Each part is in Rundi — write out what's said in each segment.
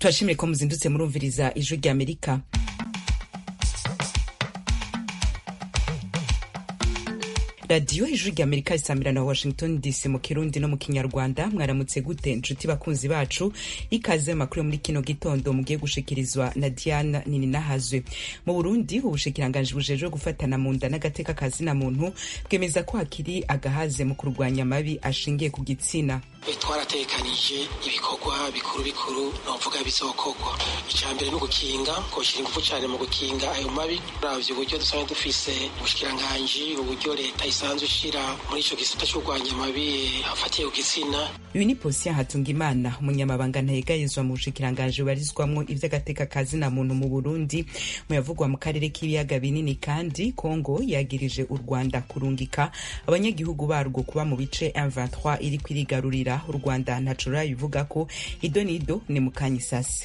turashimire ko muzindutse murumviriza ijwi rya amerika radiyo ijwi rya amerika risamira na washington dc mu kirundi no mu kinyarwanda mwaramutse gute nshuti bakunzi bacu ikaze makuru muri kino gitondo mugiye gushikirizwa na diana nininahazwe mu burundi ubushikiranganji bujejwe gufatana mu nda n'agateka kazina muntu bwemeza ko hakiri agahaze mu kurwanya amabi ashingiye ku gitsina twaratekanije ibikorwa bikuru bikuru novuga bizokorwa icya mbere ni ugukinga koshyira ingufu cyane mu gukinga ayo mabi uravye uburyo dusanzwe dufise ubushikiranganji uburyo leta isanzwe ishira muri ico gisata cyo kurwanya amabi afatiye ku gitsina uyu ni posiya hatungimana umunyamabanga ntayegayezwa mu bushikiranganji bubarizwamwo ivy'agateka kazina muntu mu burundi mu yavugwa mu karere k'ibiyaga binini kandi kongo yagirije u rwanda kurungika abanyagihugu barwo kuba mu bice M23 iri kwirigarurira u rwanda ntaco rurabivuga ko ido n'ido ni mu kanyisasi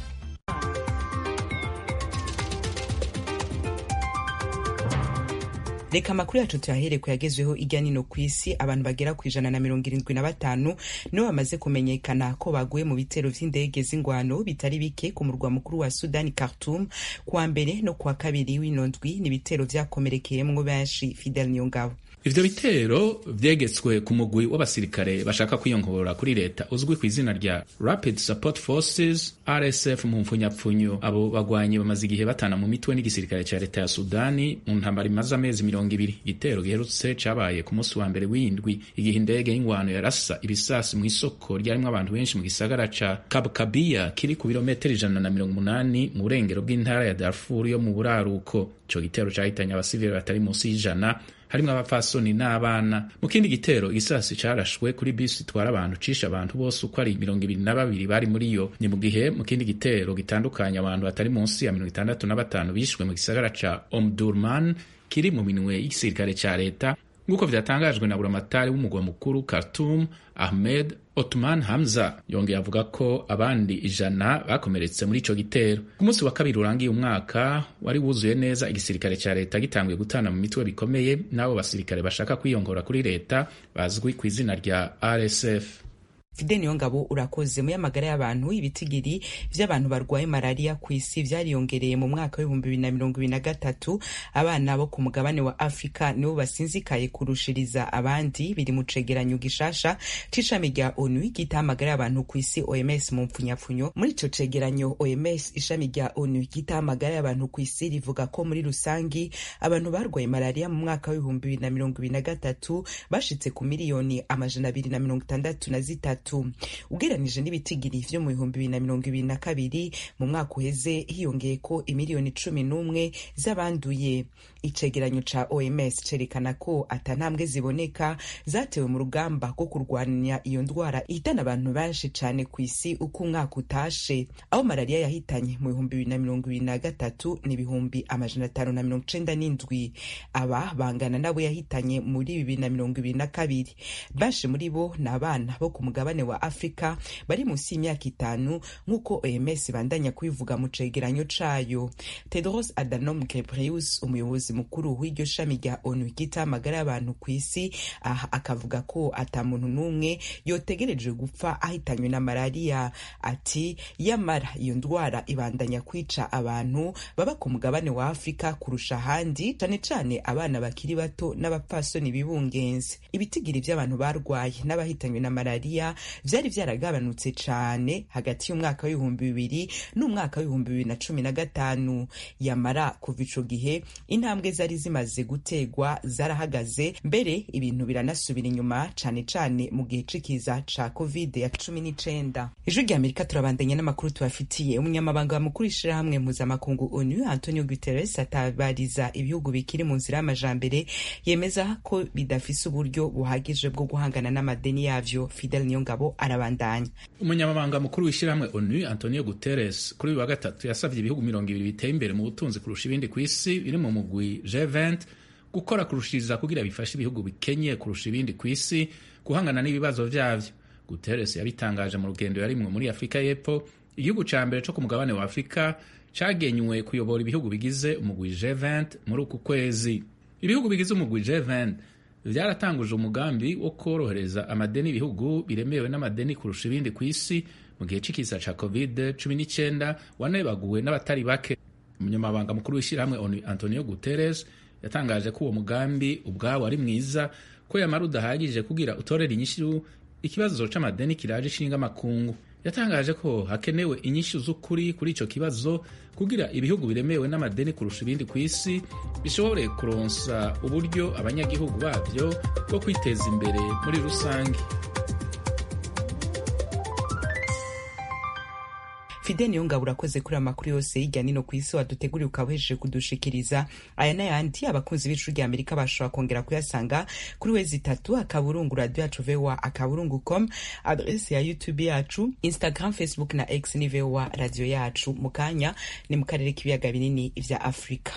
reka amakuru yacu tuyahere ku yagezweho irya nino ku isi abantu bagera ku ijana na mirongo irindwi na batanu nibo bamaze kumenyekana ko baguye mu bitero vy'indege z'ingwano bitari bike ku murwa mukuru wa sudani khartoum kuwa mbere no kuwa kabiri w'ino ndwi ni ibitero vyakomerekeyemwo benshi fidel niyongabo ivyo bitero vyegetswe ku mugwi w'abasirikare bashaka kwiyongora kuri leta uzwi ku izina rya Rapid Support Forces RSF mu mpfunyapfunyo abo bagwanyi bamaze igihe batana mu mitwe n'igisirikare ca leta ya Sudani mu ntambara imaze amezi mirongo ibiri igitero giherutse cabaye ku munsi wa mbere w'indwi igihe indege y'ingwano yarasa ibisasi mu isoko ryarimwo abantu benshi mu gisagara ca Kabkabiya kiri ku birometero ijana na mirongo umunani mu burengero bw'intara ya Darfur yo mu buraruko ico gitero cahitanye abasivili batari munsi y'ijana harimwo abapfasoni n'abana mu kindi gitero igisasi carashwe kuri bisi itwara abantu cisha abantu bose uko ari mirongo ibiri na babiri bari muri yo ni mu gihe mu kindi gitero gitandukanye abantu batari munsi ya mirongo itandatu na batanu bishwe mu gisagara ca omdurman kiri mu minwe y'igisirikare ca leta nk'uko vyatangajwe na buramatari w'umugwa mukuru Khartoum Ahmed Otman Hamza yongeye avuga ko abandi ijana bakomeretse muri ico gitero ku munsi wa kabiri urangiye umwaka wari wuzuye neza igisirikare ca leta gitanguye gutana mu mitwe bikomeye n'abo basirikare bashaka kwiyongora kuri leta bazwi ku izina rya RSF fide niyo ngabo urakoze mu y'amagara y'abantu ibitigiri vy'abantu barwaye malariya ku isi vyariyongereye mu mwaka w'ibihumbi bibiri na mirongo ibiri na gatatu abana bo ku mugabane wa afurika nibo basinzikaye kurushiriza abandi biri mu cegeranyo gishasha c'ishami rya onu ryitaho amagara y'abantu ku isi oms mu mpfunyapfunyo muri ico cegeranyo oms ishami rya onu ryitaho amagara y'abantu ku isi rivuga ko muri rusangi abantu barwaye malariya mu mwaka w'ibihumbi bibiri na mirongo ibiri na gatatu bashitse ku miliyoni amajana abiri na mirongo itandatu na zitatu ugeranije n'ibitigiri vyo mu bihumbi bibiri na mirongo ibiri na kabiri mu mwaka uheze hiyongeye ko imiliyoni cumi n'umwe z'abanduye icegeranyo ca oms cerekana ko ata ntambwe ziboneka zatewe mu rugamba rwo kurwanya iyo ndwara ihitana abantu benshi cane ku isi uko umwaka utashe aho malariya yahitanye mu bihumbi bibiri na mirongo ibiri na gatatu ni ibihumbi amajana atanu na mirongo icenda n'indwi aba bangana nabo yahitanye muri bibiri na mirongo ibiri na kabiri benshi muri bo ni abana bo ku mugabane wa afurika bari munsi y'imyaka itanu nk'uko oms bandanya kubivuga mu cegeranyo cayo tedros adhanom ghebreyesus umuyobozi mukuru w'iryo shami rya onu ryita amagara y'abantu ku isi aha akavuga ko ata muntu n'umwe yotegerejwe gupfa ahitanywe na malariya ati yamara iyo ndwara ibandanya kwica abantu baba ku mugabane wa afurika kurusha ahandi cane cane abana bakiri bato n'abapfasoni bibungenze ibitigiri vy'abantu barwaye n'abahitanywe na malariya vyari vyaragabanutse cane hagati y'umwaka w'ibihumbi bibiri n'umwaka w'ibihumbi bibiri na cumi na gatanu yamara kuva ico gihe intambwe zari zimaze gutegwa zarahagaze mbere ibintu biranasubira inyuma cane cane mu gihe c'ikiza ca covid ya cumi n'icenda ijwi rya amerika turabandanya n'amakuru tubafitiye umunyamabanga mukuru ishirahamwe mpuzamakungu onu antonio guterres atabariza ibihugu bikiri mu nzira y'amajambere yemeza ko bidafise uburyo buhagije bwo guhangana n'amadeni yavyo fidel niyongabo arabandanya umunyamabanga mukuru w'ishyirahamwe onu antonio guterres kuri uyu wa gatatu yasavye ibihugu mirongo ibiri biteye imbere mu butunzi kurusha ibindi ku isi biri mu mugwi g20 gukora kurushiriza kugira bifashe ibihugu bikenye kurusha ibindi ku isi guhangana n'ibibazo vyavyo guterres yabitangaje mu rugendo yarimwe muri afurika y'epfo igihugu ca mbere co ku mugabane wa afurika cagenywe kuyobora ibihugu bigize umugwi G20 muri uku kwezi ibihugu bigize umugwi G20 vyaratanguje umugambi wo korohereza amadeni ibihugu biremewe n'amadeni kurusha ibindi ku isi mu gihe c'ikiza ca covid cumi n'icyenda wanebaguwe n'abatari bake umunyamabanga mukuru w'ishyirahamwe onu antonio guterres yatangaje ko uwo mugambi ubwawo ari mwiza ko yamara udahagije kugira utorera inyishu ikibazo c'amadeni kiraje ishinga amakungu yatangaje ko hakenewe inyishu z'ukuri kuri ico kibazo kugira ibihugu biremewe n'amadeni kurusha ibindi ku isi bishobore kuronsa uburyo abanyagihugu babyo bwo kwiteza imbere muri rusange fide niyo ngabo urakoze kuri amakuru yose hirya nino ku isi waduteguriye ukaba uhejeje kudushikiriza aya n'ayandi abakunzi b'icu rya amerika bashobora kongera kuyasanga kuri wezi itatu akaburungu radio yacu voa akaburungu com adrese ya youtube yacu instagram facebook na x ni voa radio yacu mu kanya ni mu karere k'ibiyaga binini vya afurika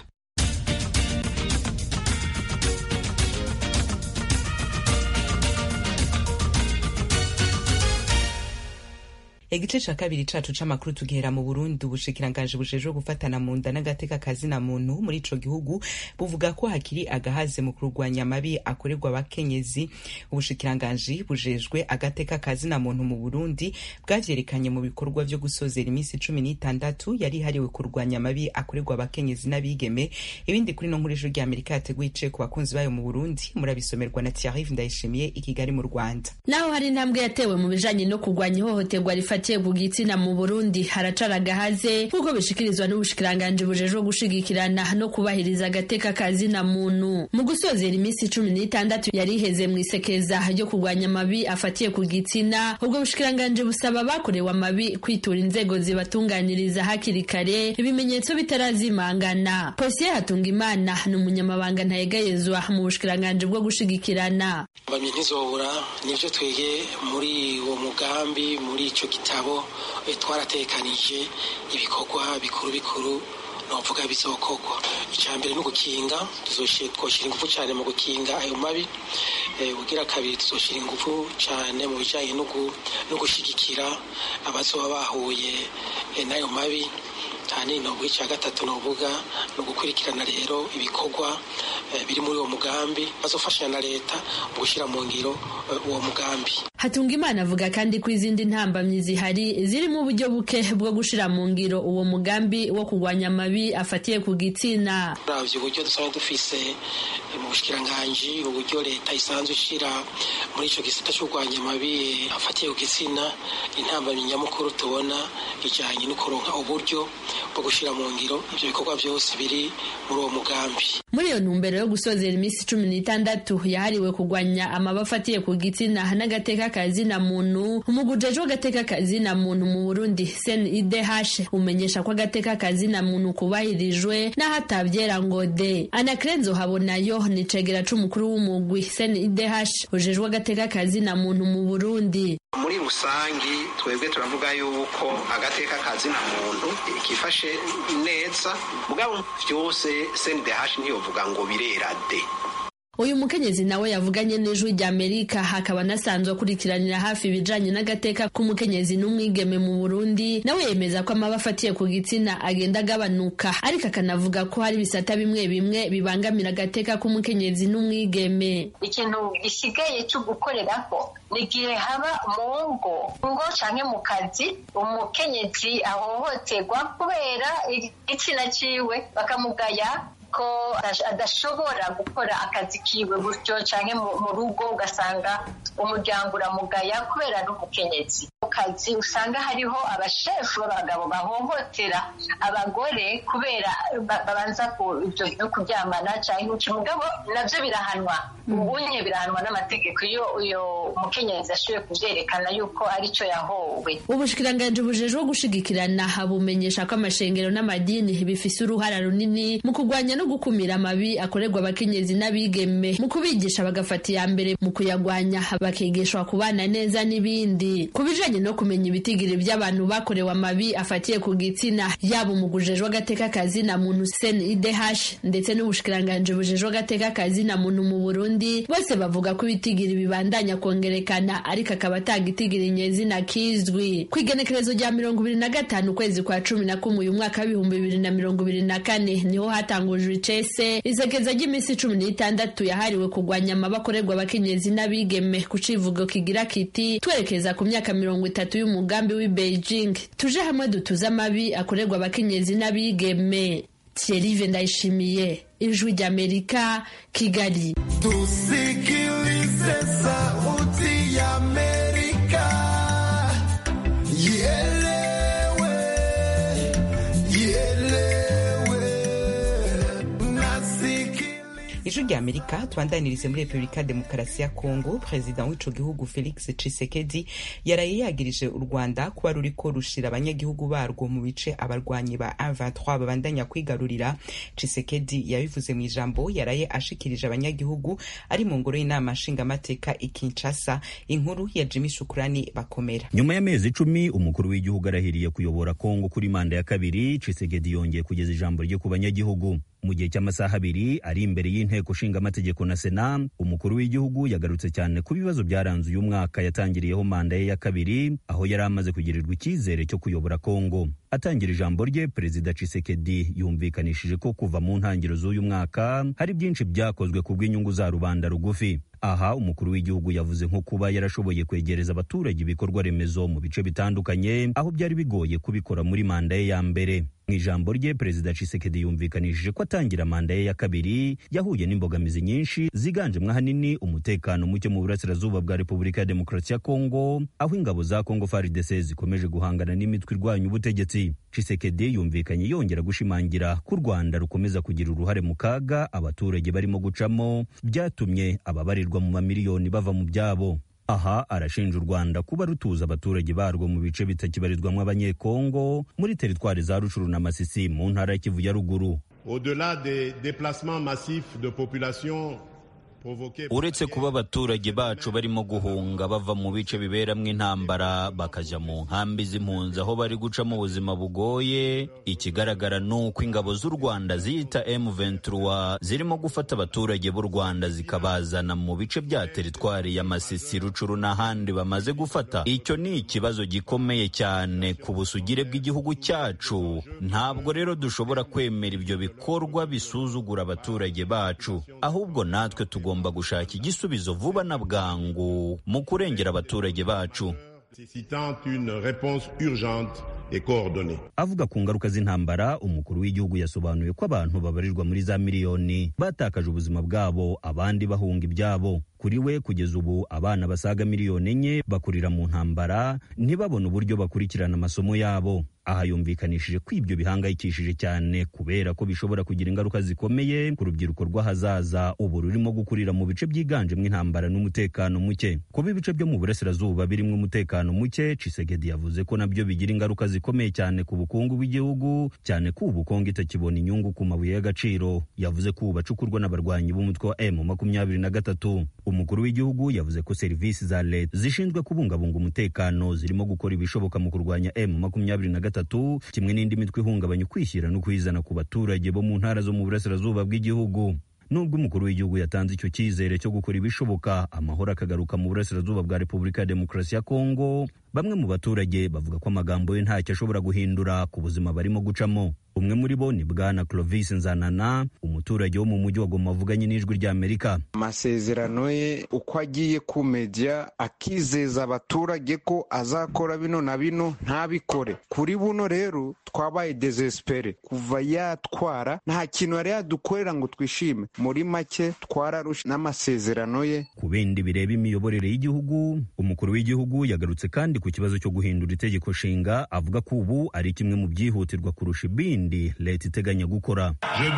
igice ca kabiri cacu c'amakuru tugihera mu burundi ubushikiranganji bujejwe gufatana mu nda n'agateka kazina muntu muri ico gihugu buvuga ko hakiri agahaze mu kurwanya amabi akorerwa abakenyezi ubushikiranganji bujejwe agateka kazina muntu mu burundi bwavyerekanye mu bikorwa vyo gusozera iminsi cumi n'itandatu yari ihariwe kurwanya amabi akorerwa abakenyezi n'abigeme ibindi kuri no nkuru ijuru rya amerika yateguye ice ku bakunzi bayo mu burundi murabisomerwa na thierrive ndayishimiye i kigali mu rwanda naho hari intambwe yatewe mu bijanye no kurwanya ihohoterwa rifata bafatiye ku gitsina mu Burundi haracara agahaze nk'uko bishikirizwa n'ubushikiranganji bujejwe gushigikirana no kubahiriza agateka kazina muntu mu gusozera iminsi cumi n'itandatu yari iheze mu isekeza ryo kurwanya amabi afatiye ku gitsina ubwo bushikiranganji busaba abakorewe amabi kwitura inzego zibatunganiriza hakiri kare ibimenyetso bitarazimangana posiye hatunga imana ni umunyamabanga ntayegayezwa mu bushikiranganji bwo gushigikirana bamye ntizobura nivyo twege muri uwo mugambi muri ico gitabo twaratekanije ibikorwa bikuru bikuru novuga bizokorwa icya mbere ni ugukinga twoshyira ingufu cyane mu gukinga ayo mabi ugira kabiri tuzoshyira ingufu cyane mu bijyanye no gushyigikira abazoba bahuye n'ayo mabi cyane novuga icya gatatu novuga ni ugukurikirana rero ibikorwa biri muri uwo mugambi bazofashanya na leta mu gushyira mu ngiro uwo mugambi hatunga imana avuga kandi ko izindi ntambamyi zihari zirimo uburyo buke bwo gushira mu ngiro uwo mugambi wo kurwanya amabi afatiye ku gitsina uravye uburyo dusanzwe dufise mu bushikiranganji uburyo leta isanzwe ishira muri ico gisata co kurwanya amabi afatiye ku gitsina intambamyi nyamukuru tubona ijanye no kuronka uburyo bwo gushira mu ngiro ivyo bikorwa vyose biri muri uwo mugambi muri iyo ntumbero yo gusozera iminsi cumi n'itandatu yahariwe kurwanya amabi afatiye ku gitsina n'agateka kazina muntu umugujejwe agateka kazina muntu mu Burundi CNIDH umenyesha ko agateka kazina muntu kubahirijwe n'ahatabyera ngo de Anakrenzo habonayo ni cegera c'umukuru w'umugwi CNIDH ujejwe agateka kazina muntu mu Burundi muri rusangi twebwe turavuga yuko agateka kazina muntu kifashe neza mugabo vyose CNDH ntiyovuga ngo birera de uyu mukenyezi nawe yavuganye n'ijwi rya amerika hakaba anasanzwe akurikiranira hafi ibijanye n'agateka k'umukenyezi n'umwigeme mu burundi nawe yemeza ko amaba afatiye ku gitsina agenda agabanuka ariko akanavuga ko hari ibisata bimwe bimwe bibangamira agateka k'umukenyezi n'umwigeme ikintu gisigaye cyo gukoreraho ni igihe haba mu ngo ngo canke mu kazi umukenyezi ahohoterwa kubera igitsina ciwe bakamugaya ko adashobora gukora akazi kiwe gutyo cyane mu rugo ugasanga umuryango uramugaya kubera n'umukenyezi mu kazi usanga hariho abashefu b'abagabo bahohotera abagore kubera babanza ibyo byo kuryamana cyangwa iki mugabo nabyo birahanwa ubunye birahanwa n'amategeko iyo uyo mukenyezi ashoboye kubyerekana yuko aricyo yahowe ubushikiranganji bujejwe gushigikirana bumenyesha ko amashengero n'amadini bifise uruhara runini mu kurwanya no gukumira amabi akorerwa abakenyezi n'abigeme mu kubigisha bagafata iya mbere mu kuyagwanya bakigishwa kubana neza n'ibindi ku bijanye no kumenya ibitigiri by'abantu bakorewe amabi afatiye ku gitsina yaba umugujejwe agateka kazi na muntu sen idh ndetse n'ubushikiranganji bujejwe agateka kazi na muntu mu burundi bose bavuga ko ibitigiri bibandanya kongerekana ariko akaba atagitigiri nyezina kizwi ku igenekerezo rya mirongo ibiri na gatanu ukwezi kwa cumi na kumwe uyu mwaka w'ibihumbi bibiri na mirongo ibiri na kane niho hatangujwe icese isekeza ry'iminsi cumi n'itandatu yahariwe kurwanya amabakorerwa abakenyezi n'abigeme ku civugo kigira kiti twerekeza ku myaka mirongo itatu y'umugambi w'i beijing tuje hamwe dutuze amabi akorerwa abakenyezi n'abigeme thierry ndayishimiye ijwi ry'amerika kigali tusikilize sauti ya amerika ielewe ielewe nasikiliza ijwi rya amerika twandanirize muri repubulika ya demokarasi ya kongo perezida w'ico gihugu felix tshisekedi yaraye yagirije u rwanda kuba ruriko rushira abanyagihugu barwo mu bice abarwanyi ba a23 babandanya kwigarurira tshisekedi yabivuze mu ijambo yaraye ashikirije abanyagihugu ari mu ngoro y'inama nshingamateka i kinshasa inkuru ya jimmy shukurani bakomera nyuma y'amezi icumi umukuru w'igihugu arahiriye kuyobora kongo kuri manda ya kabiri tshisekedi yongeye kugeza ijambo rye ku banyagihugu mu gihe cy'amasaha abiri ari imbere y'inteko nshingamategeko na sena umukuru w'igihugu yagarutse cyane ku bibazo byaranze uyu mwaka yatangiriyeho manda ye ya kabiri aho yari amaze kugirirwa icyizere cyo kuyobora kongo atangira ijambo rye perezida Tshisekedi yumvikanishije ko kuva mu ntangiriro z'uyu mwaka hari byinshi byakozwe ku bw'inyungu za rubanda rugufi aha umukuru w'igihugu yavuze nko kuba yarashoboye kwegereza abaturage ibikorwa remezo mu bice bitandukanye aho byari bigoye kubikora muri manda ye ya mbere mu ijambo rye perezida Tshisekedi yumvikanishije ko atangira manda ye ya kabiri yahuye n'imbogamizi nyinshi ziganjemo ahanini umutekano muke mu burasirazuba bwa repubulika ya demokarasi ya kongo aho ingabo za kongo FARDC zikomeje guhangana n'imitwe irwanya ubutegetsi Tshisekedi yumvikanye yongera gushimangira ko u Rwanda rukomeza kugira uruhare mu kaga abaturage barimo gucamo byatumye ababarirwa mu mamiliyoni bava mu byabo aha arashinja u rwanda kuba rutuza abaturage barwo mu bice bitakibarizwamo abanyekongo muri teritwari za rucuru na masisi mu ntara ya kivu ya ruguru au-delà des déplacements massifs de population uretse kuba abaturage bacu barimo guhunga bava mu bice biberamo intambara bakajya mu nkambi z'impunzi aho bari gucamo ubuzima bugoye ikigaragara ni uko ingabo z'u rwanda ziyita M23 zirimo gufata abaturage b'u rwanda zikabazana mu bice bya teritwari ya masisi rucuru n'ahandi bamaze gufata icyo ni ikibazo gikomeye cyane ku busugire bw'igihugu cyacu ntabwo rero dushobora kwemera ibyo bikorwa bisuzugura abaturage bacu ahubwo natwe tugomba tugomba gushaka igisubizo vuba na bwangu mu kurengera abaturage bacu avuga ku ngaruka z'intambara umukuru w'igihugu yasobanuye ko abantu babarirwa muri za miliyoni batakaje ubuzima bwabo abandi bahunga ibyabo kuri we kugeza ubu abana basaga miliyoni enye bakurira mu ntambara ntibabone uburyo bakurikirana amasomo yabo aha yumvikanishije ko ibyo bihangayikishije cyane kubera ko bishobora kugira ingaruka zikomeye ku rubyiruko rw'ahazaza ubu rurimo gukurira mu bice byiganjemo intambara n'umutekano muke kuba ibice byo mu burasirazuba birimo umutekano muke Tshisekedi yavuze ko nabyo bigira ingaruka zikomeye cyane ku bukungu bw'igihugu cyane ko ubu Kongo itakibona inyungu ku mabuye y'agaciro yavuze ko ubu bacukurwa n'abarwanyi b'umutwe wa M makumyabiri na gatatu umukuru w'igihugu yavuze ko serivisi za leta zishinzwe kubungabunga umutekano zirimo gukora ibishoboka mu kurwanya M makumyabiri na gatatu kimwe n'indi mitwe ihungabanya ukwishyira no kwizana ku baturage bo mu ntara zo mu burasirazuba bw'igihugu nubwo umukuru w'igihugu yatanze icyo cyizere cyo gukora ibishoboka amahoro akagaruka mu burasirazuba bwa repubulika ya demokarasi ya kongo bamwe mu baturage bavuga ko amagambo ye ntacyo ashobora guhindura ku buzima barimo gucamo umwe muri bo ni bwana clovis nzanana umuturage wo mu mujyi wa goma avuganye n'ijwi rya amerika amasezerano ye uko agiye ku media akizeza abaturage ko azakora bino na bino ntabikore kuri buno rero twabaye desespere kuva yatwara nta kintu yari yadukorera ngo twishime muri make twararushe n'amasezerano ye ku bindi bireba imiyoborere y'igihugu umukuru w'igihugu yagarutse kandi ku kibazo cyo guhindura itegeko nshinga avuga ko ubu ari kimwe mu byihutirwa kurusha ibindi leta iteganya gukora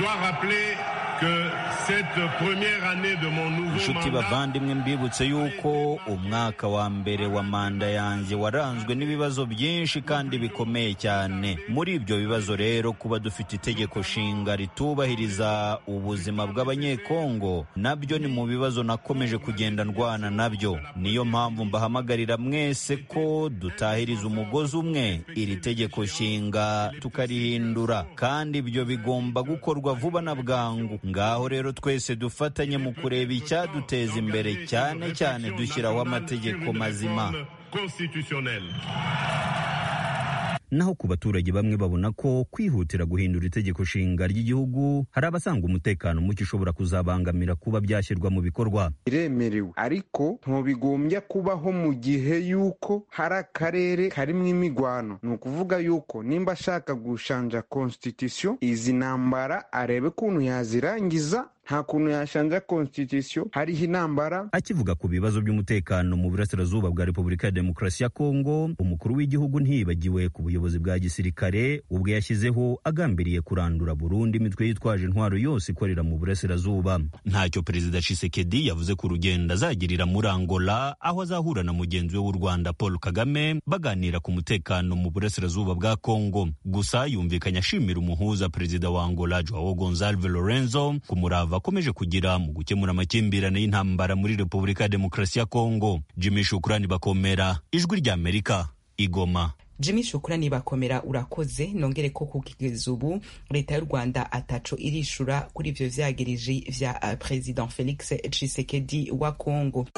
inshuti bavandimwe mbibutse yuko umwaka wa mbere wa manda yanjye waranzwe n'ibibazo byinshi kandi bikomeye cyane muri ibyo bibazo rero kuba dufite itegeko nshinga ritubahiriza ubuzima bw'abanyekongo nabyo ni mu bibazo nakomeje kugenda ndwana nabyo niyo mpamvu mbahamagarira mwese ko dutahiriza umugozi umwe iri tegeko nshinga tukarihindura kandi ibyo bigomba gukorwa vuba na bwangu ngaho rero twese dufatanye mu kureba icyaduteza imbere cyane cyane dushyiraho amategeko mazima naho ku baturage bamwe babona ko kwihutira guhindura itegeko nshinga ry'igihugu hari abasanga umutekano muke ushobora kuzabangamira kuba byashyirwa mu bikorwa biremerewe ariko ntubigombya kubaho mu gihe yuko hari akarere karimo imigwano ni ukuvuga yuko nimba ashaka gushanja constitution izi ntambara arebe ukuntu yazirangiza nta kuntu yashanja constitution hariho intambara akivuga ku bibazo by'umutekano mu burasirazuba bwa repubulika ya demokarasi ya kongo umukuru w'igihugu ntiyibagiwe ku buyobozi bwa gisirikare ubwo yashyizeho agambiriye kurandura burundu imitwe yitwaje intwaro yose ikorera mu burasirazuba ntacyo perezida Tshisekedi yavuze ku rugendo azagirira muri angola aho azahura na mugenzi we w'u rwanda paul kagame baganira ku mutekano mu burasirazuba bwa kongo gusa yumvikanye ashimira umuhuza perezida wa angola joao gonzalve lorenzo ku murava akomeje kugira mu gukemura amakimbirane y'intambara muri repubulika ya demokarasi ya kongo jimmy shukurani bakomera ijwi ry'amerika igoma jimmy shukurani bakomera urakoze nongere ko kugeza ubu leta y'u rwanda ataco irishura kuri ivyo vyagiriji vya uh, president felix tshisekedi wa kongo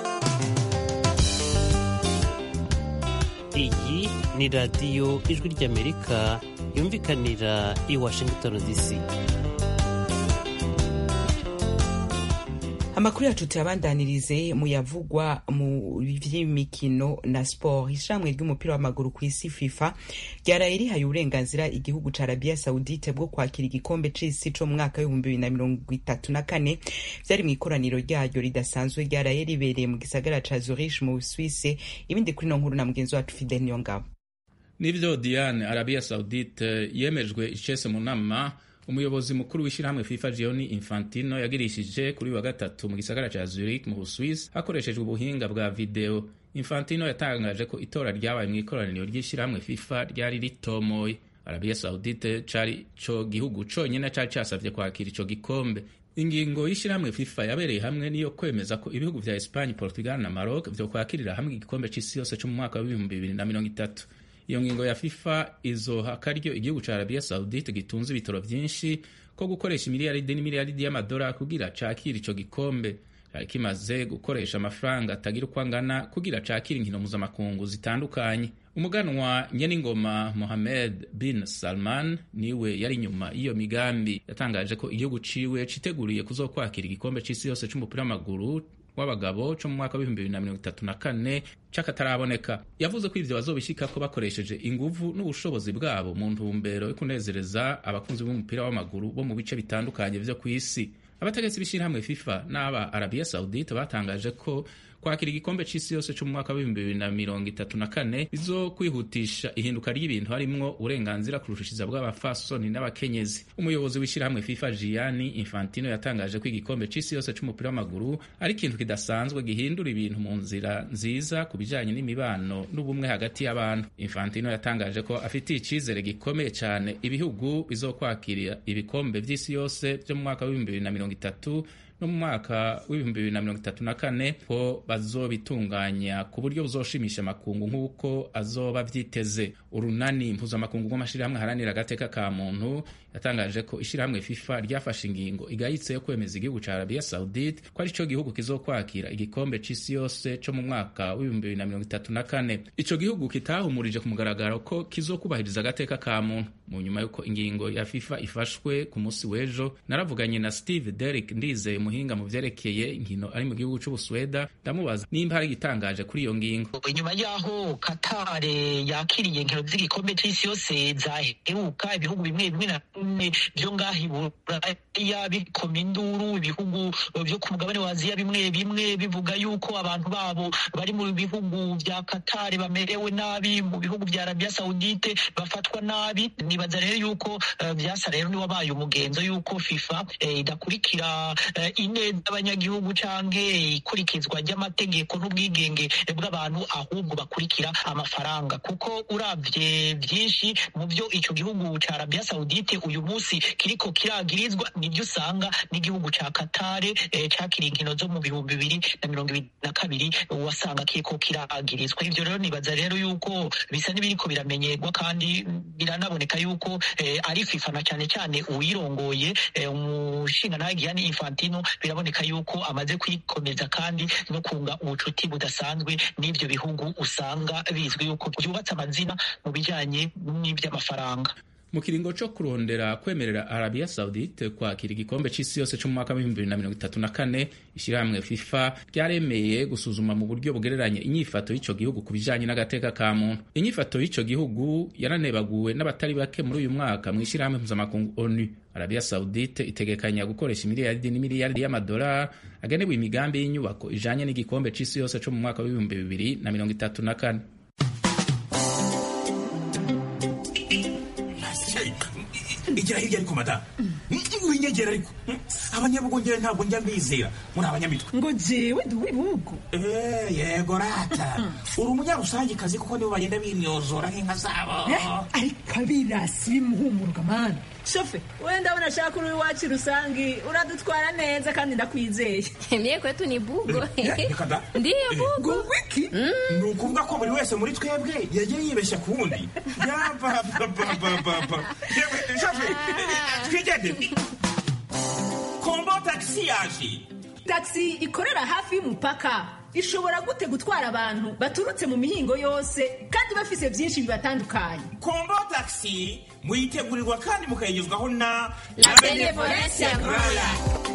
iyi ni radiyo ijwi ry'amerika yumvikanira i washington dc amakuru yacu tuyabandanirize mu yavugwa mu vy'imikino na sport ishamwe ry'umupira w'amaguru ku isi fifa ryaraye rihaye uburenganzira igihugu ca arabia saudite bwo kwakira igikombe c'isi co mu mwaka w'ibihumbi bibiri na mirongo itatu na kane vyari mu ikoraniro ryaryo ridasanzwe ryaraye ribereye mu gisagara ca zurich mu busuwise ibindi kuri no nkuru na mugenzi wacu fidel niyongabo nivyo diane arabia saudite yemejwe icese mu nama umuyobozi mukuru w'ishyirahamwe fifa gioni infantino yagirishije kuri wa gatatu mu gisagara ca zurich mu busuwisi hakoreshejwe ubuhinga bwa video infantino yatangaje ko itora ryabaye mu ikoraniro ry'ishyirahamwe fifa ryari ritomoye arabia saudite cari co gihugu conyine cari casavye kwakira ico gikombe ingingo y'ishyirahamwe fifa yabereye hamwe niyo kwemeza ko ibihugu vya espagne portugal na maroc vyo kwakirira hamwe igikombe c'isi yose co mu mwaka w'ibihumbi bibiri na mirongo itatu iyo ngingo ya fifa izoha akaryo igihugu ca arabia saudite gitunze ibitoro vyinshi ko gukoresha imiliyaridi n'imiliyaridi y'amadolari kugira cakira ico gikombe cari kimaze gukoresha amafaranga atagira uko angana kugira cakira inkino mpuzamakungu zitandukanye umuganwa nyeningoma mohamed bin salman niwe yari inyuma y'iyo migambi yatangaje ko igihugu ciwe citeguriye kuzokwakira igikombe c'isi yose c'umupira w'amaguru w'abagabo co mu mwaka w'ibihumbi bibiri na mirongo itatu na kane c'akataraboneka yavuze ko ivyo bazobishikako bakoresheje inguvu n'ubushobozi bwabo mu ntumbero yo kunezereza abakunzi b'umupira w'amaguru bo mu bice bitandukanye vyo kw'isi abategetsi b'ishirahamwe fifa n'aba arabia saudite batangaje ko kwakira igikombe c'isi yose co mu mwaka w'ibihumbi bibiri na mirongo itatu na kane bizo kwihutisha ihinduka ry'ibintu harimwo uburenganzira kurushishiza bw'abafasoni n'abakenyezi umuyobozi w'ishyirahamwe fifa gianni infantino yatangaje ko igikombe c'isi yose c'umupira w'amaguru ari ikintu kidasanzwe gihindura ibintu mu nzira nziza ku bijanye n'imibano n'ubumwe hagati y'abantu infantino yatangaje ko afitiye icizere gikomeye cyane ibihugu bizokwakira ibikombe vy'isi yose vyo mu mwaka w'ibihumbi bibiri na mirongo itatu no mu mwaka w'ibihumbi bibiri na mirongo itatu na kane ko bazobitunganya ku buryo buzoshimisha amakungu nk'uko azoba vyiteze urunani mpuzamakungu rw'amashirahamwe aharanira agateka ka muntu yatangaje ko ishirahamwe fifa ryafashe ingingo igayitse yo kwemeza igihugu ca arabia saudite ko ari co gihugu kizokwakira igikombe c'isi yose co mu mwaka w'ibihumbi bibiri na mirongo itatu na kane ico gihugu kitahumurije ku mugaragaro ko kizokubahiriza agateka ka muntu mu nyuma y'uko ingingo ya fifa ifashwe ku munsi w'ejo naravuganye na steve derrick ndizeye umuhinga mu vyerekeye inkino ari mu gihugu c'ubusweda ndamubaza nimba hari igitangaje kuri iyo ngingo inyuma y'aho katare yakiriye inkino z'igikombe c'isi yose zaheruka ibihugu bimwe bimwe na bimwe vyo ngaha iburaya bikoma induru ibihugu vyo ku mugabane wa aziya bimwe bimwe bivuga yuko abantu babo bari mu bihugu vya katare bamerewe nabi mu bihugu vya arabia saudite bafatwa nabi nibaza rero yuko uh, vyasa rero niwabaye umugenzo yuko fifa eh, idakurikira eh, ineza abanyagihugu canke ikurikizwa ry'amategeko n'ubwigenge bw'abantu ahubwo bakurikira amafaranga kuko uravye vyinshi mu vyo ico gihugu ca arabia saudite uyu munsi kiriko kiragirizwa nibyo usanga n'igihugu ca katare eh, cakiriye inkino zo mu bihumbi bibiri na mirongo ibiri na kabiri wasanga kiriko kiragirizwa ivyo rero nibaza rero yuko bisa n'ibiriko biramenyerwa kandi biranaboneka yuko eh, ari fifa na cane cane uwirongoye eh, umushingantahe Gianni Infantino biraboneka yuko amaze kwikomeza kandi no kunga ubucuti budasanzwe n'ibyo bihugu usanga bizwi yuko byubatse amazina mu bijyanye n'iby'amafaranga mu kiringo co kurondera kwemerera Arabia Saudite kwakira igikombe c'isi yose co mu mwaka w'ibihumbi bibiri na mirongo itatu na kane ishirahamwe FIFA ryaremeye gusuzuma mu buryo bugereranye inyifato y'ico gihugu ku bijanye n'agateka ka muntu inyifato y'ico gihugu yaranebaguwe n'abatari bake muri uyu mwaka mu ishirahamwe mpuzamakungu ONU Arabia Saudite itegekanya gukoresha imiliyaridi n'imiliyaridi y'amadolari agenewe imigambi y'inyubako ijanye n'igikombe c'isi yose co mu mwaka w'ibihumbi bibiri na mirongo itatu na kane igira hirya ariko madamu winyegera ariko abanyabugongera ntabwo njya mbizera muri abanyamitwe ngo jewe ndi uw'ibihugu yego rata uri umunyarusangikazi kuko nibo bagenda binyozora nk'inka zabo ariko abirasi bimuhumuruka mani shofe we ndabona ashaka uri iwacu rusangi uradutwara neza kandi ndakwizeye mie kwetu ni bugo reka da ndiyo bugo wiki ni ukuvuga ko buri wese muri twebwe yagiye yibeshya ku wundi yabababababa shofe twigendere kombo tagisi yaje tagisi ikorera hafi y'umupaka ishobora gute gutwara abantu baturutse mu mihingo yose kandi bafise byinshi bibatandukanye kombo tagisi muyitegurirwa kandi mukayigezwaho na La Benevolencia Royal.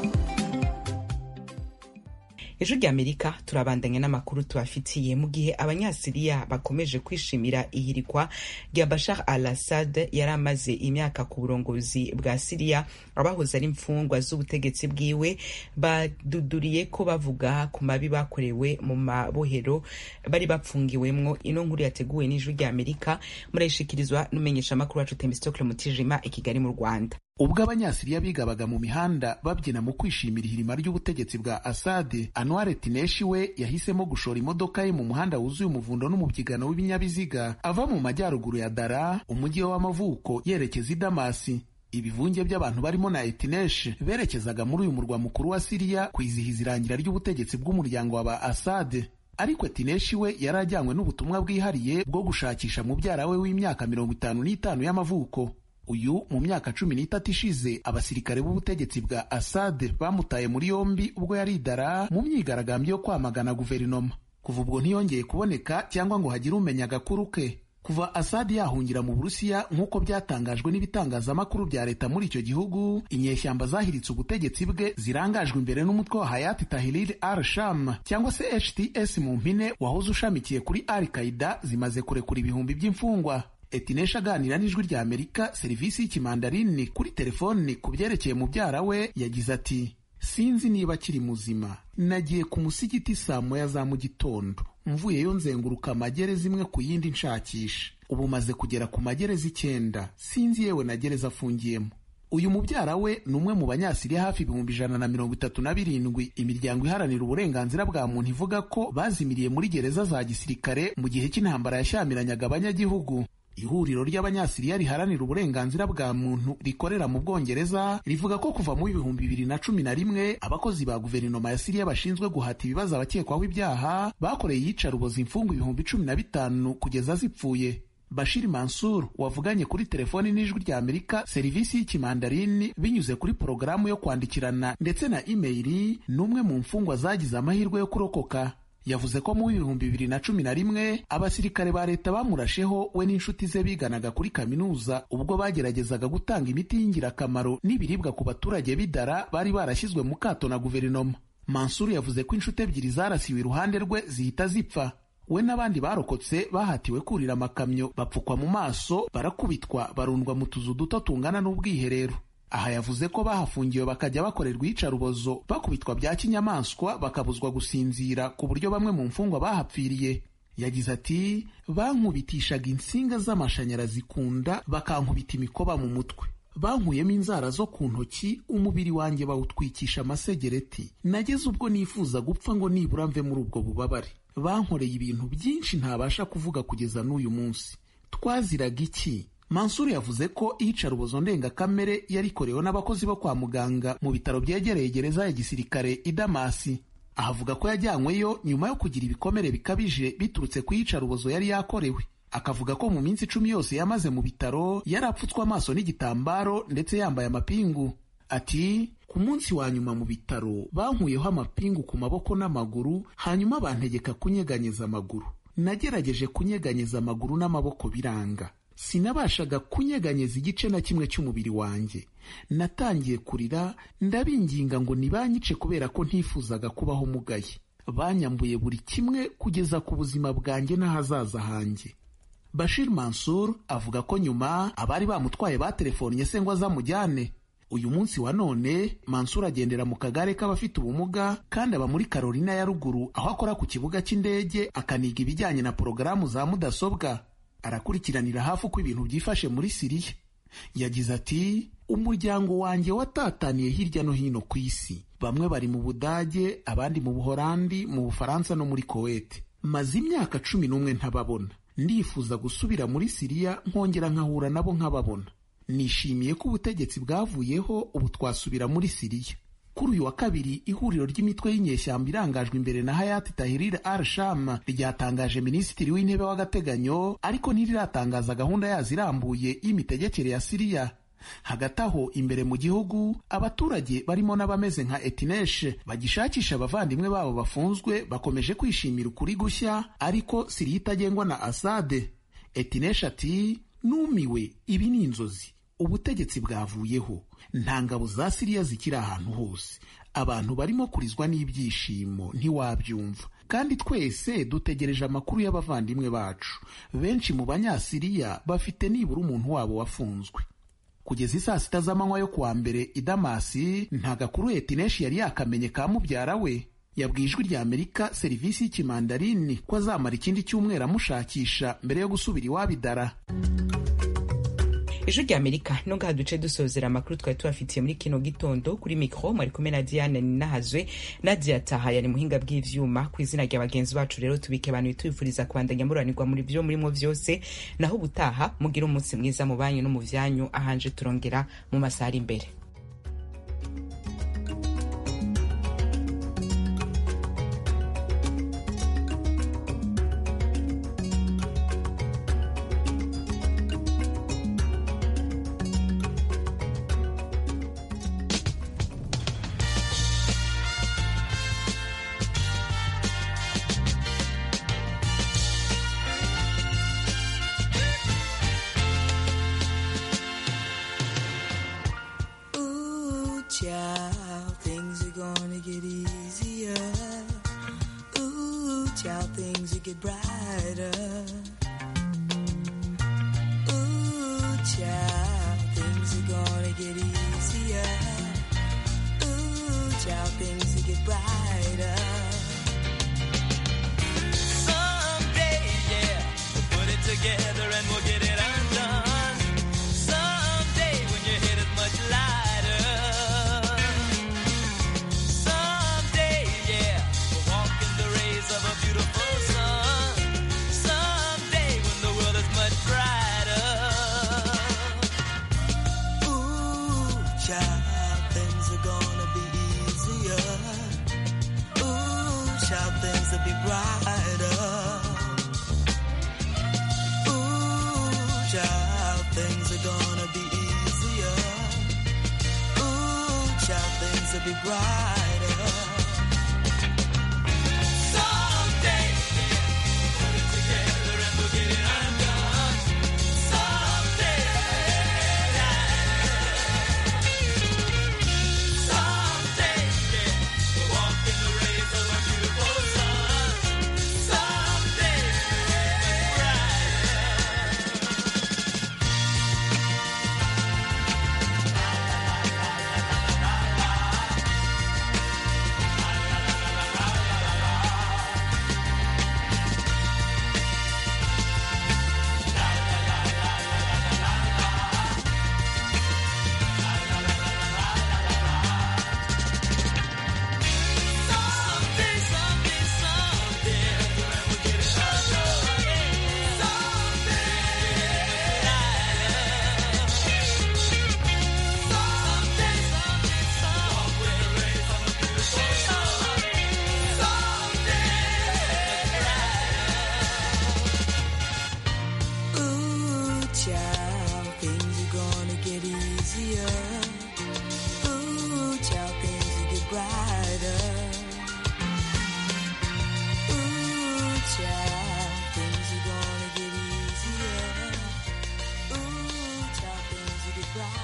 ejo ry'amerika turabandanya n'amakuru tubafitiye mu gihe abanyasiriya bakomeje kwishimira ihirikwa rya bashar al assad yari amaze imyaka ku burongozi bwa siriya abahoze ari imfungwa z'ubutegetsi bwiwe baduduriye ko bavuga ku mabi bakorewe mu mabohero bari bapfungiwemwo ino nkuru yateguwe n'ijwi ry'amerika murayishikirizwa n'umumenyeshamakuru wacu temistokle mutijima i kigali mu rwanda ubwo abanyasiriya bigabaga mu mihanda babyina mu kwishimira ihirima ry'ubutegetsi bwa asade anware tineshi we yahisemo gushora imodoka ye mu muhanda wuzuye umuvundo n'umubyigano w'ibinyabiziga ava mu majyaruguru ya dara umujyi we w'amavuko yerekeza i damasi ibivunge by'abantu barimo na etineshi berekezaga muri uyu murwa mukuru wa siriya kwizihiza irangira ry'ubutegetsi bw'umuryango wa ba asade ariko etineshi we yari ajyanywe n'ubutumwa bwihariye bwo gushakisha mubyara we w'imyaka mirongo itanu n'itanu y'amavuko uyu mu myaka cumi n'itatu ishize abasirikare b'ubutegetsi bwa asade bamutaye muri yombi ubwo yari idara mu myigaragambyo yo kwamagana guverinoma kuva ubwo ntiyongeye kuboneka cyangwa ngo hagire umenya agakuru ke kuva asade yahungira mu burusiya nk'uko byatangajwe n'ibitangazamakuru bya leta muri icyo gihugu inyeshyamba zahiritse ubutegetsi bwe zirangajwe imbere n'umutwe wa hayati tahrir al sham cyangwa se hts mu mpine wahoze ushamikiye kuri al qaida zimaze kurekura ibihumbi by'imfungwa etinesha aganira n'ijwi rya amerika serivisi y'ikimandarini kuri telefoni ku byerekeye mubyara we yagize ati sinzi niba akiri muzima nagiye ku musigiti saa moya za mu gitondo mvuyeyo nzenguruka amagereza imwe ku yindi nshakisha ubu maze kugera ku magereza icyenda sinzi yewe na gereza afungiyemo uyu mubyara we ni umwe mu banyasiriya hafi ibihumbi ijana na mirongo itatu na birindwi imiryango iharanira uburenganzira bwa muntu ivuga ko bazimiriye muri gereza za gisirikare mu gihe cy'intambara yashyamiranaga abanyagihugu ihuriro ry'abanyasiriya riharanira uburenganzira bwa muntu rikorera mu bwongereza rivuga ko kuva mu bihumbi bibiri na cumi na rimwe abakozi ba guverinoma ya siriya bashinzwe guhata ibibazo abakekwaho ibyaha bakoreye iyicarubozo imfungwa ibihumbi cumi na bitanu kugeza zipfuye bashiri mansur wavuganye kuri telefoni n'ijwi rya amerika serivisi y'ikimandarini binyuze kuri porogaramu yo kwandikirana ndetse na imeyili ni umwe mu mfungwa zagize amahirwe yo kurokoka yavuze ko mu bihumbi bibiri na cumi na rimwe abasirikare ba leta bamurasheho we n'inshuti ze biganaga kuri kaminuza ubwo bageragezaga gutanga imiti y'ingirakamaro n'ibiribwa ku baturage b'idara bari barashyizwe mu kato na guverinoma mansuru yavuze ko inshuti ebyiri zarasiwe iruhande rwe zihita zipfa we n'abandi barokotse bahatiwe kurira amakamyo bapfukwa mu maso barakubitwa barundwa mu tuzu duto tungana n'ubwiherero aha yavuze ko bahafungiwe bakajya bakorerwa iyicarubozo bakubitwa bya kinyamaswa bakabuzwa gusinzira ku buryo bamwe mu mfungwa bahapfiriye yagize ati bankubitishaga insinga z'amashanyarazi ku nda bakankubita imikoba mu mutwe bankuyemo inzara zo ku ntoki umubiri wanjye bawutwikisha amasegereti nageze ubwo nifuza gupfa ngo nibura mve muri ubwo bubabare bankoreye ibintu byinshi ntabasha kuvuga kugeza n'uyu munsi twaziraga iki mansuru yavuze ko iyicarubozo ndengakamere yarikorewe n'abakozi bo kwa muganga mu bitaro byegereye gereza ya gisirikare i damasi ahavuga ko yajyanyweyo nyuma yo kugira ibikomere bikabije biturutse ku iyicarubozo yari yakorewe akavuga ko mu minsi icumi yose yamaze mu bitaro yari apfutswe amaso n'igitambaro ndetse yambaye amapingu ati ku munsi wa nyuma mu bitaro bankuyeho amapingu ku maboko n'amaguru hanyuma bantegeka kunyeganyeza amaguru nagerageje kunyeganyeza amaguru n'amaboko biranga sinabashaga kunyeganyeza igice na kimwe cy'umubiri wanjye natangiye kurira ndabinginga ngo nibanyice kubera ko ntifuzaga kubaho mugaye banyambuye buri kimwe kugeza ku buzima bwanjye n'ahazaza hanjye bashir mansur avuga ko nyuma abari bamutwaye baterefonnye se ngo azamujyane uyu munsi wa none mansur agendera mu kagare k'abafite ubumuga kandi aba muri carolina ya ruguru aho akora ku kibuga cy'indege akaniga ibijyanye na porogaramu za mudasobwa arakurikiranira hafi uko ibintu byifashe muri siriya yagize ati umuryango wanjye watataniye hirya no hino ku isi bamwe bari mu budage abandi mu buhorandi mu bufaransa no muri kowete maze imyaka cumi n'umwe ntababona ndifuza gusubira muri siriya nkongera nkahura nabo nkababona nishimiye ko ubutegetsi bwavuyeho ubu twasubira muri siriya kuri uyu wa kabiri ihuriro ry'imitwe y'inyeshyamba irangajwe imbere na hayati tahirire al sham ryatangaje minisitiri w'intebe w'agateganyo ariko ntiriratangaza gahunda yazo irambuye y'imitegekere ya siriya hagati aho imbere mu gihugu abaturage barimo n'abameze nka etineshe bagishakisha abavandimwe babo bafunzwe bakomeje kwishimira ukuri gushya ariko siriya itagengwa na asade etineshe ati numiwe ibi ni inzozi ubutegetsi bwavuyeho nta ngabo za siriya zikiri ahantu hose abantu barimo kurizwa n'ibyishimo ntiwabyumva kandi twese dutegereje amakuru y'abavandimwe bacu benshi mu banyasiriya bafite nibura umuntu wabo wafunzwe kugeza isaa sita z'amanywa yo kuwa mbere i damasi nta gakuru etineshi yari yakamenye ka mubyara we yabwiye ijwi rya amerika serivisi y'ikimandarini ko azamara ikindi cyumweru amushakisha mbere yo gusubira iwabo idara ijwi rya amerika no ngaha duce dusozera amakuru twari tubafitiye muri kino gitondo kuri mikoro mwari kumwe na diane ninahazwe nadia taha yari muhinga bw'ivyuma ku izina rya bagenzi bacu rero tubike abantu tubifuriza kubandanya muranirwa muri byo murimo vyose naho ubutaha mugire umunsi mwiza mu banyu no mu vyanyu ahanje turongera mu masaha ari imbere Ooh, child, things are gonna get easier. Ooh, child, things will get brighter. Ooh, child, things are gonna get easier. Ooh, child, things will get brighter. Someday, yeah, we'll put it together and we'll get it undone. Someday, when your head is much lighter. Someday, yeah, we'll walk in the rays of a beautiful sun. Someday, when the world is much brighter. Ooh, child, things are gonna be easier. Ooh, child, things will be brighter. Ooh, child, things are gonna be easier. Ooh, child, things will be brighter. Someday, put it together and we'll get it undone. Someday, someday, yeah, we'll walk in the rays of a beautiful sun. Someday, someday, someday, someday, we'll get it undone. Ooh, child, things are gonna get easier. Ooh, child. child, things will get brighter.